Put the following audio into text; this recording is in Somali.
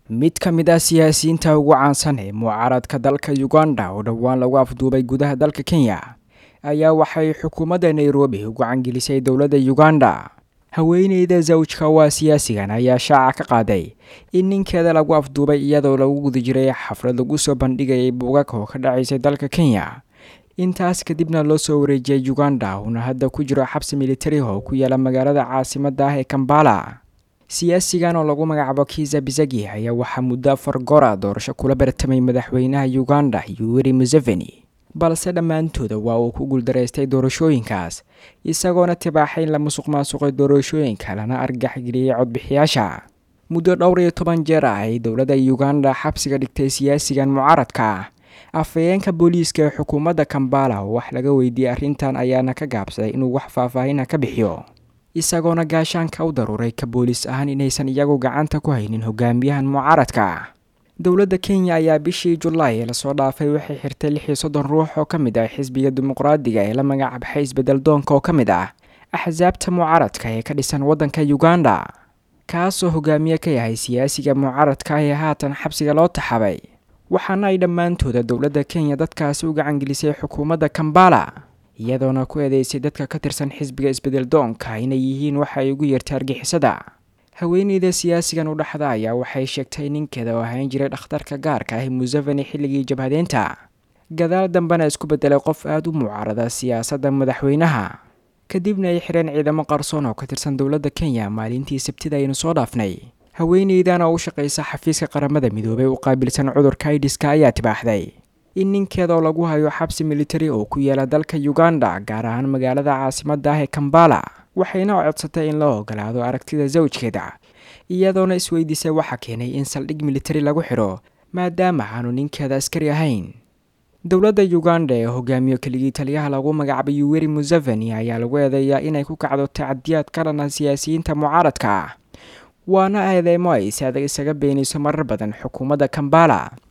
mid ka mid ah siyaasiyiinta ugu caansan ee mucaaradka dalka uganda oo dhowaan lagu afduubay gudaha dalka kenya ayaa waxay xukuumadda nairobi ugu cangelisay dowladda uganda haweeneyda zawjka waa siyaasigan ayaa shaaca ka qaaday in ninkeeda lagu afduubay iyadoo lagu guda jiray xaflad lagu soo bandhigayay buugag oo ka dhacaysay dalka kenya intaas kadibna loo soo wareejiyay uganda uuna hadda ku jiro xabsi militari oo ku yaala magaalada caasimadda ah ee kambala siyaasigan oo lagu magacaabo kiza bizagi ayaa waxaa muddo afar gora doorasho kula bartamay madaxweynaha uganda yuweri museveni balse dhammaantooda waa uu ku guuldaraystay doorashooyinkaas isagoona tibaaxay in la musuq maasuqay doorashooyinka lana argaxgeliyey codbixiyaasha muddo dhowr iyo toban jeer ah ay dowladda uganda xabsiga dhigtay siyaasigan mucaaradka ah afhayeenka booliiska ee xukuumadda kambala oo wax laga weydiiyey arrintan ayaana ka gaabsaday inuu wax faahfaahina ka bixiyo isagoona gaashaanka u daruuray ka booliis ahaan inaysan iyagu gacanta ku haynin hogaamiyahan mucaaradka dowladda kenya ayaa bishii julaay ee lasoo dhaafay waxay xirtay lix iyo soddon ruux oo ka mid ah xisbiga dimuqraadiga ee la magacbaxay isbedel doonka oo ka mid ah axsaabta mucaaradka ee ka dhisan waddanka uganda kaasoo hogaamiye ka yahay siyaasiga mucaaradka ee haatan xabsiga loo taxabay waxaana ay dhammaantooda dowladda kenya dadkaasi u gacangelisay xukuumadda kambala iyadoona ku eedeysay dadka ka tirsan xisbiga isbedel doonka inay yihiin waxa ay ugu yeertay argixisada haweeneyda siyaasigan u dhexda ayaa waxay sheegtay ninkeeda oo ahayn jiray dhakhtarka gaarka ah museveni xilligii jabhadeynta gadaal dambena isku beddelay qof aada u mucaarada siyaasadda madaxweynaha kadibna ay xireen ciidamo qarsoon oo ka tirsan dowladda kenya maalintii sabtida aynu soo dhaafnay haweeneydan oo u shaqaysa xafiiska qaramada midoobay u qaabilsan cudurka aidiska ayaa tibaaxday in ninkeeda oo lagu hayo xabsi militari oo ku yaala dalka uganda gaar ahaan magaalada caasimadda ah ee kambala waxayna codsatay in loo ogolaado aragtida zawjkeeda iyadoona isweydiisay waxaa keenay in saldhig militari lagu xidho maadaama aanu ninkeeda askari ahayn dowladda uganda ee hogaamiyo keligii taliyaha lagu magacaabay yuweri museveni ayaa lagu eedeeyaa inay ku kacdo tacadiyaad ka dhana siyaasiyiinta mucaaradka ah waana eedeymo ay si adag isaga beenayso marar badan xukuumadda kambala